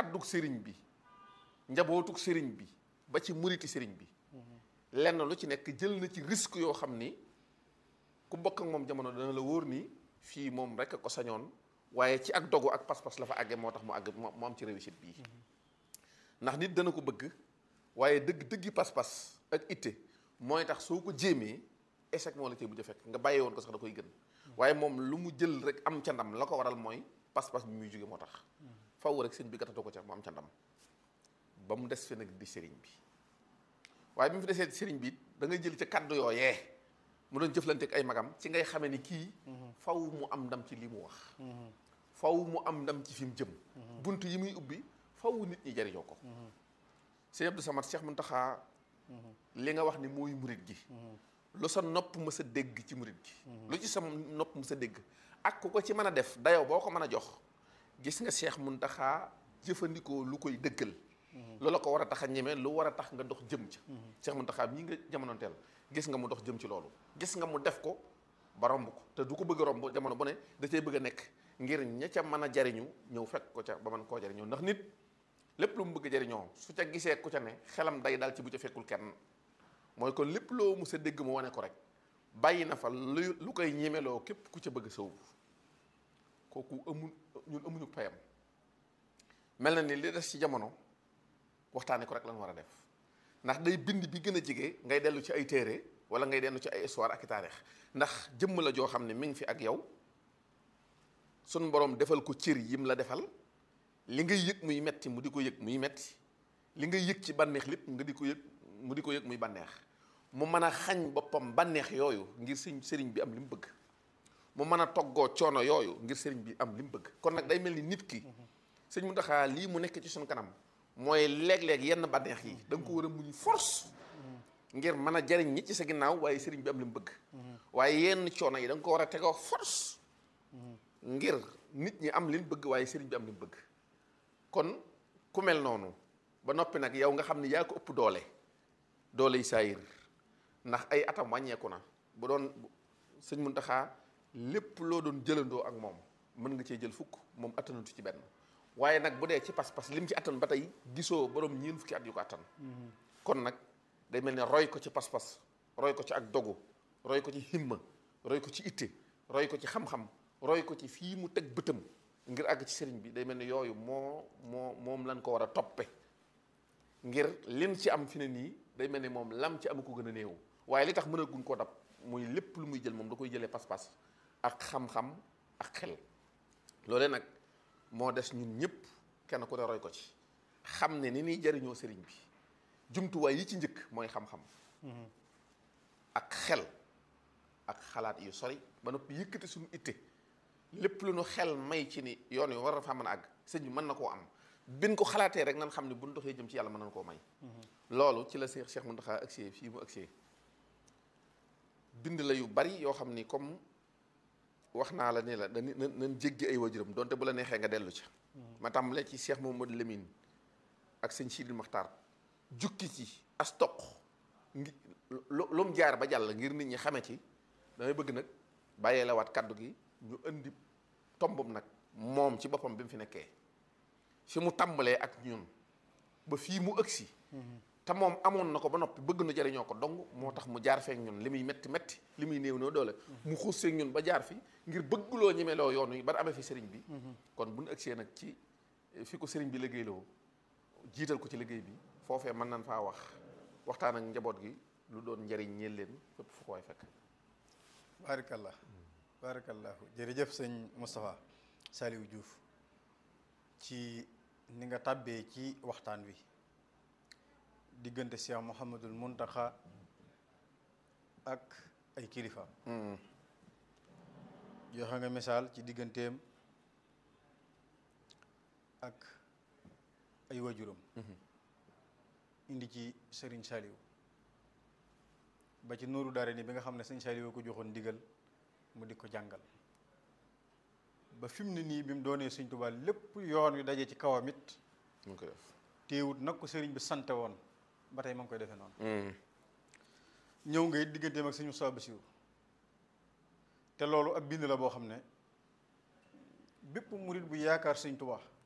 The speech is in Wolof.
kaddug sëriñ bi njabootug sëriñ bi ba ci muriti sëriñ bi lenn lu ci nekk jël na ci risque yoo xam ni ku bokk ak moom jamono dana la wóor ni fii moom rek a ko sañoon waaye ci ak dogu ak pas-pas la fa àggee moo tax mu àgg mu am ci réussite bii ndax nit dana ko bëgg waaye dëgg dëggi pas-pas ak itte mooy tax soo ko jéemee échec moo la cee mujj a fekk nga bàyyi woon ko sax da koy gën waaye moom lu mu jël rek am ca ndam la ko waral mooy pas-pas bi muy jóge moo tax faw rek sëñ bi gatatu ko ca mu am ca ndam ba mu des fi nag di sëriñ bi waaye bi mu fi desee di sëriñ bi da ngay jël ca kaddu yooyee mu doon jëflante ak ay magam ci ngay xamee ni kii faw mu am ndam ci li mu wax faw mu am ndam ci fi mu jëm bunt yi muy ubbi faw nit ñi jariñoo ko sëñ Abdou Samad Cheikh Mountakha li nga wax ni mooy murit gi lu sa nopp mës a dégg ci murit gi lu ci sa nopp mës a dégg ak ku ko ci mën a def dayoo boo ko mën a jox gis nga Cheikh Mountakha jëfandikoo lu koy dëggal loola ko war a tax a ñeme lu war a tax nga dox jëm ca Cheikh Mountakha mii nga jamonoonteel gis nga mu dox jëm ci loolu gis nga mu def ko ba romb ko te du ko bëgg a romb jamono bu ne da cay bëgg a nekk ngir ña ca mën a jariñu ñëw fekk ko ca ba mën koo jariñoo ndax nit lépp lu mu bëgg a jariñoo su ca gisee ku ca ne xelam day daal ci bu ca fekkul kenn mooy kon lépp loo mu sa dégg mu wane ko rek bàyyi na fa lu lu koy ñemeloo képp ku ca bëgg a sëw kooku amul ñun amuñu payam mel na ni li des ci jamono waxtaane ko rek lan war a def ndax day bind bi gën a jege ngay dellu ci ay téere wala ngay dellu ci ay histoire ak i taarix ndax jëmm la joo xam ne mi ngi fi ak yow sun borom defal ko cër yim la defal li ngay yëg muy metti mu di ko yëg muy metti li ngay yëg ci bànneex lépp nga di ko yëg mu di ko yëg muy bànneex mu mën a xañ boppam bànneex yooyu ngir sëñ sëriñ bi am li mu bëgg mu mën a toggoo coono yooyu ngir sëriñ bi am li mu bëgg kon nag day mel ni nit ki sëñ Mountakha lii mu nekk ci suñu kanam mooy léeg-léeg yenn bànneex yi da nga ko war a muñ force ngir mën a jariñ ñi ci sa ginnaaw waaye sëriñ bi am li mu bëgg waaye yenn coono yi da nga ko war a tegoo force ngir nit ñi am li mu bëgg waaye sëriñ bi am li mu bëgg kon ku mel noonu ba noppi nag yow nga xam ne yaa ko ëpp doole doole yi saayir ndax ay atam wàññeeku na bu doon sëñ Mountakha lépp loo doon jëlandoo ak moom mën nga cee jël fukk moom attanatu ci benn waaye nag bu dee ci pas-pas lim ci attan ba tey gisoo borom ñeen fukki at yu ko attan kon nag day mel ne roy ko ci pas-pas roy ko ci ak dogu roy ko ci himma roy ko ci itte roy ko ci xam-xam roy ko ci fii mu teg bëtam ngir àgg ci sëriñ bi day mel ne yooyu moo moo moom lañ ko war a toppe ngir lim ci am fi ne nii day mel ne moom lam ci am ko gën a néew waaye li tax mën a gun koo dab muy lépp lu muy jël moom da koy jëlee pas-pas ak xam-xam ak xel loolee nag moo des ñun ñëpp kenn ku ne roy ko ci xam ne ni ñuy jariñoo sëriñ bi jumtuwaay yi ci njëkk mooy xam-xam ak xel ak xalaat yu sori ba noppi yëkkati suñu itte lépp lu nu xel may ci ni yoon wi war a fa mën a àgg sëñ bi mën na koo am bin ko xalaatee rek nan xam ne bu ñu doxee jëm ci yàlla mën nañ koo may loolu ci la Cheikh Cheikh Mountakha agsee fii mu agsee bind la yu bari yoo xam ni comme wax naa la ni la dañu nañ jéggi ay wajuram donte bu la neexee nga dellu ca ma tàmbalee ci Cheikh Mamadou Lamine ak sëñ Sidil Maxtaar jukki ci as toq ngi lu mu jaar ba jàll ngir nit ñi xame ci damay bëgg nag bàyyee la waat kàddu gi ñu indi tombam nag moom ci boppam bi mu fi nekkee fi mu tàmbalee ak ñun ba fii mu ëgsi te moom amoon na ko ba noppi bëgg na jariñoo ko dong moo tax mu jaar feek ñun li muy metti metti li muy néew noo doole mu xuus seeg ñun ba jaar fi ngir bëgguloo ñemeloo yoon wi ba amee fi sëriñ bi kon bu ñu ëgsee nag ci fi ko sëriñ bi liggéeyloo jiital ko ci liggéey bi foofee mën nañ faa wax waxtaan ak njaboot gi lu doon njariñ ñeel leen fépp fu ko way fekk baarakallah baarakallahu jërëjëf sëñ Moustapha Saliou Diouf ci ni nga tàbbee ci waxtaan wi diggante Cheikh Mouhamadul Mountakha ak ay kilifa joxe nga misaal ci digganteem ak ay wajuram indi ci Serigne Saliou ba ci nooru daare ni bi nga xam ne sëñ Saliou ko joxoon ndigal mu di ko jàngal ba fi mu ne nii bi mu doonee sëñ Tuubaa lépp yoon wi daje ci kawam it mu ngi koy def téewut nag ko sëriñ bi sante woon ba tey ma ngi koy defee noonu ñëw nga it digganteem ak sëñ Moussa Bassirou te loolu ab bind la boo xam ne bépp murit bu yaakaar sëñ Tuubaa